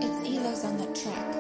follows on the track.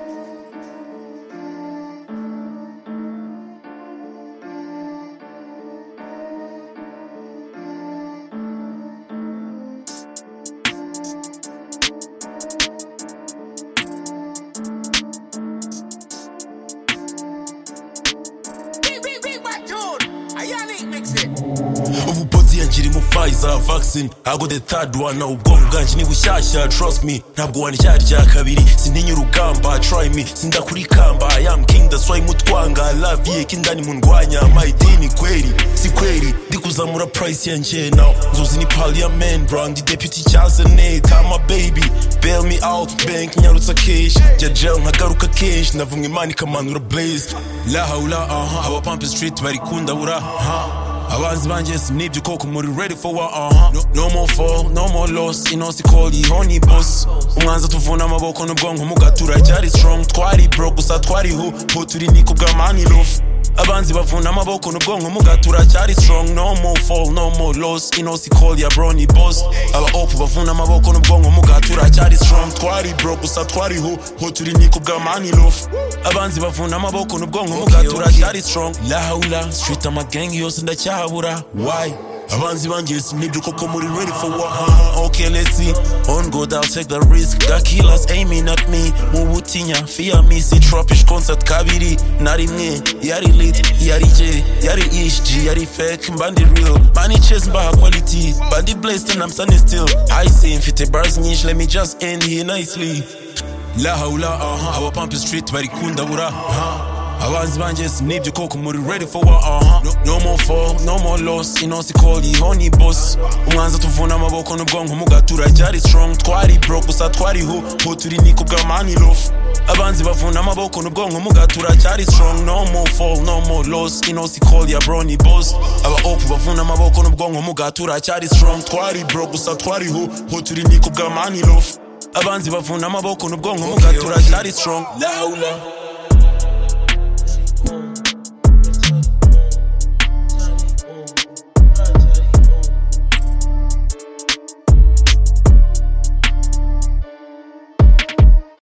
ubupoti yagira imupfayiza vaccine ntabwo the third one nawe ubwonko bwanjye ni bushyashya trust me ntabwo wandyarya kabiri sintinya urugamba try me sindakurikamba i am king that's why mutwanga love ye kindani mundwanya my dini kweri si kweri ndi kuzamura price yanjye now nzozi ni parliament bro ndi deputy cyazane kama baby bail me out bank nyarutsa keshi jya jail nkagaruka keshi navumwe imana ikamanura blaze la haula aha aba pump street bari kundabura ha abanzi banjye sinibye koko muri ready for war aha no, no more fall no more loss inosi call ihoni boss umwanza tuvuna amaboko n'ubwonko mugatura cyari strong twari bro gusa twari ho ho turi niko bwa mani lofu abanzi bavuna amaboko n'ubwonko mugatura cyari strong no more fall no more loss inosi call ya broni boss aba opu bavuna amaboko n'ubwonko mugatura cyari strong twari bro gusa twari ho ho turi niko bwa mani lofu abanzi bavuna amaboko n'ubwonko mugatura cyari strong la haula street amagengi yose ndacyahabura why abanzi banjye sinibyo koko muri ready for war uh, okay let's see on god i'll take the risk got killers aiming at me mu butinya fear me si tropish concert kabiri na rimwe yari lit yari j yari hg yari fake mbandi real mbani chase mbaha quality mbandi blessed and i'm standing still i see mfite bars nyinshi let me just end here nicely la haula aha aba pump street bari kundabura aha abanzi banjye sinibye koko muri ready for war aha no, no more fall no more loss inosi call ihoni boss umwanza tuvuna amaboko n'ubwonko mugatura cyari strong twari bro gusa twari ho ho turi niko bwa mani lofu abanzi bavuna amaboko n'ubwonko mugatura cyari strong no more fall no more loss inosi call ya broni boss aba opu bavuna amaboko n'ubwonko mugatura cyari strong twari bro gusa twari ho ho turi niko bwa mani lofu abanzi bavuna amaboko n'ubwonko mugatura cyari strong laula